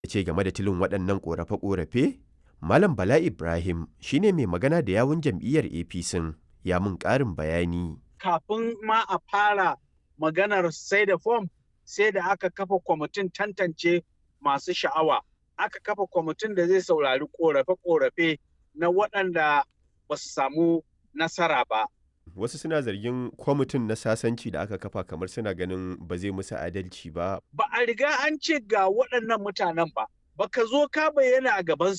Ya ce game da tilin waɗannan ƙorafe-ƙorafe, Malam Bala Ibrahim shi ne mai magana da yawun jam'iyyar APC ya mun ƙarin bayani. Kafin ma a fara maganar sai da fom sai da aka kafa kwamitin tantance masu sha'awa. Aka kafa kwamitin da zai saurari ƙorafe-ƙorafe na waɗanda ba su samu nasara ba. Wasu suna zargin kwamitin na sasanci da aka kafa kamar suna ganin ba zai musu adalci ba. Ba a riga an ce ga waɗannan mutanen ba. Baka zo ka bayyana a gaban